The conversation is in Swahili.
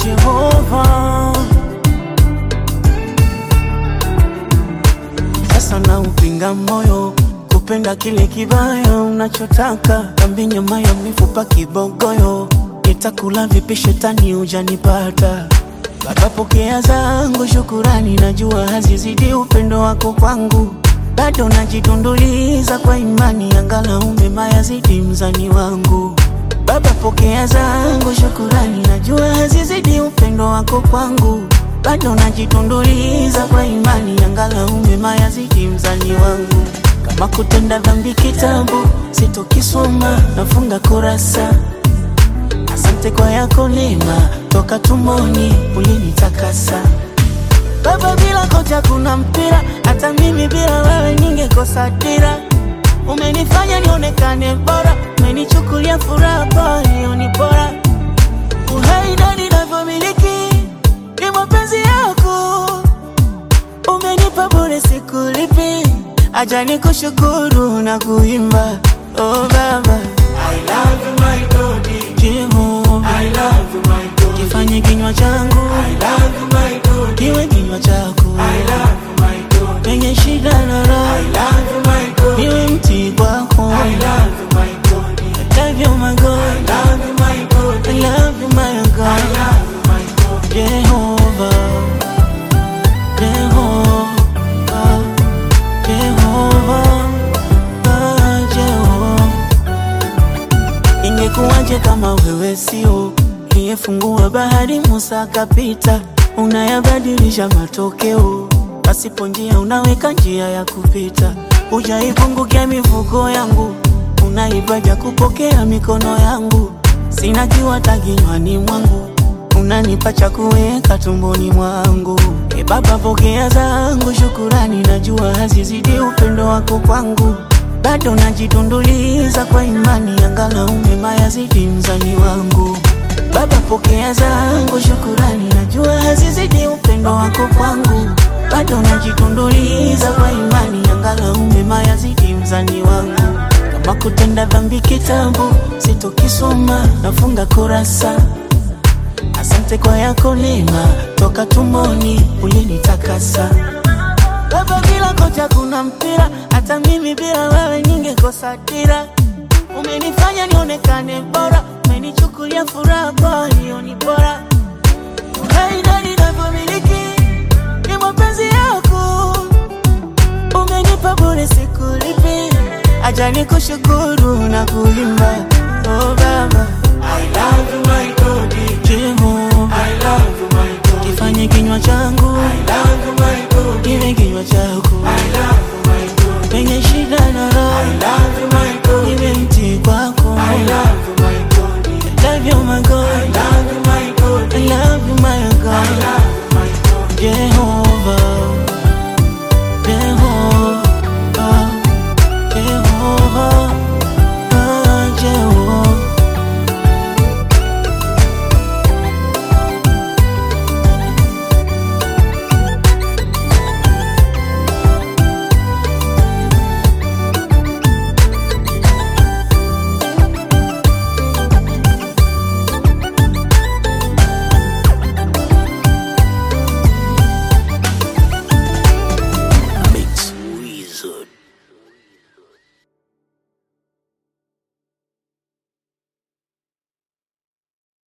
Jehova. Sasa na upinga moyo kupenda kile kibaya unachotaka, kambi nyama ya mifupa kibogoyo, nitakula vipi shetani hujanipata? Baba, pokea zangu shukurani, najua hazizidi upendo wako kwangu, bado najitunduliza kwa imani, angalau mema yazidi mzani wangu. Baba, pokea zangu shukurani, najua hazizidi upendo wako kwangu, bado najitunduliza kwa imani, angalau mema yazidi mzani wangu. Kama kutenda dhambi kitabu sitokisoma, nafunga kurasa Asante kwa yako neema, toka tumboni ulinitakasa. Baba, bila kocha kuna mpira, hata mimi bila wewe ningekosa dira. Umenifanya nionekane bora, umenichukulia furaha pale ni bora. Uhai na ninavyomiliki ni mapenzi yako, umenipa bure, sikulipi. Acha nikushukuru na kuimba, oh Baba, I love you my God. Jehova. I love you my God. Kifanye kinywa changu I love you my God. kiwe kinywa chako, I love you my God. penye shida na I raha, love you my God. niwe mti kwako. I love you my God. Love you my God, Love you my God. I love you my I God, love you my God. Jehova, Jehova, Jehova, ah, Jehova. Ingekuwaje kama wewe sio uliyefungua bahari, Musa akapita, unayabadilisha matokeo, pasipo njia unaweka njia ya kupita, hujaipungukia mifuko yangu, unaivaja kupokea mikono yangu, sina kiwata kinywani mwangu, unanipa cha kuweka tumboni mwangu. E Baba, pokea zangu shukurani, najua hazizidi upendo wako kwangu bado najitunduliza kwa imani, angalau mema yazidi mzani wangu. Baba, pokea zangu shukurani, najua hazizidi upendo wako kwangu. Bado najitunduliza kwa imani, angalau mema yazidi mzani wangu. Kama kutenda dhambi kitabu sitokisoma, nafunga kurasa. Asante kwa yako neema, toka tumboni ulinitakasa. Baba, bila kocha kuna mpira, hata mimi bila wewe ningekosa dira. Umenifanya nionekane bora, umenichukulia furaha kwa hiyo ni bora. Uhai na ninavyomiliki ni mapenzi yako, umenipa bure, sikulipi. Acha nikushukuru na kuimba,